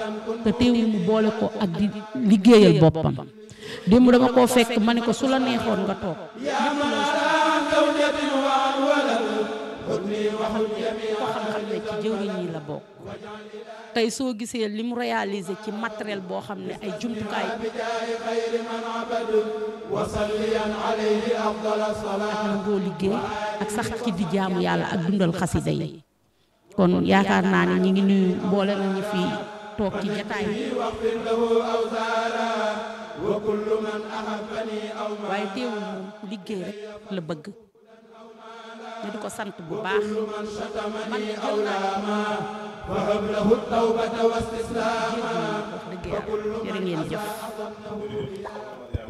te teewul mu boole ko ak di liggéeyal boppam démb dama koo fekk ma ne ko su la neexoon nga toog ko xam-xam ne ci jëwriñ yi la bokk tey soo gisee li mu réalisé ci matériel boo xam ne ay jumtukaay ak nangoo liggéey ak sax ci di jaamu yàlla ak dundal xasida yi kon yaakaar naa ne ñi ngi nuyu mboole nañu fi toog ci jataay bi waaye teewul moom liggéey rek la bëgg ñu di ko sant bu baax man de jël naa فهب له التوبة واستسلاما wax dëgg yàlla jërë ngeen jëf